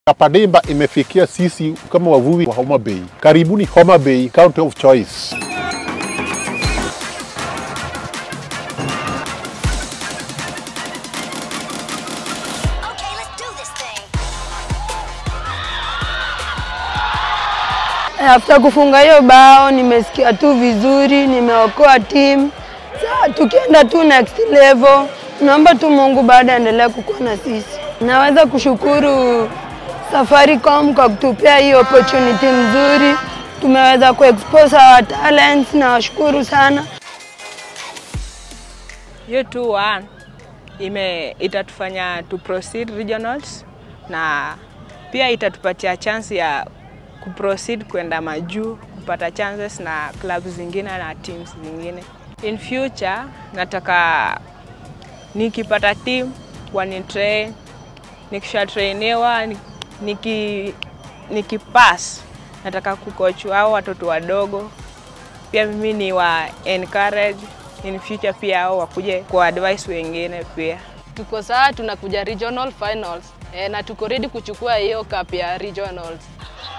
Kapadimba imefikia sisi kama wavuvi wa Homa Bay. Karibuni Homa Bay, county of choice. Okay, let's do this thing. After kufunga hiyo bao nimesikia tu vizuri, nimeokoa team. Sasa tukienda tu next level, naomba tu Mungu baada aendelee kukuwa na sisi. Naweza kushukuru Safaricom kwa kutupea hii opportunity nzuri, tumeweza kuexpose our talents. Nawashukuru sana. hiyo tu one ime itatufanya tu proceed regionals na pia itatupatia chance ya kuproceed kwenda majuu kupata chances na clubs zingine na teams zingine. In future nataka nikipata team wanitrain, nikishatrainiwa ni- niki nikipass nataka kucoach hao watoto wadogo pia mimi ni wa encourage in future pia hao wakuje kwa advice wengine pia. tuko saa tunakuja regional finals e, na tuko ready kuchukua hiyo cup ya regionals.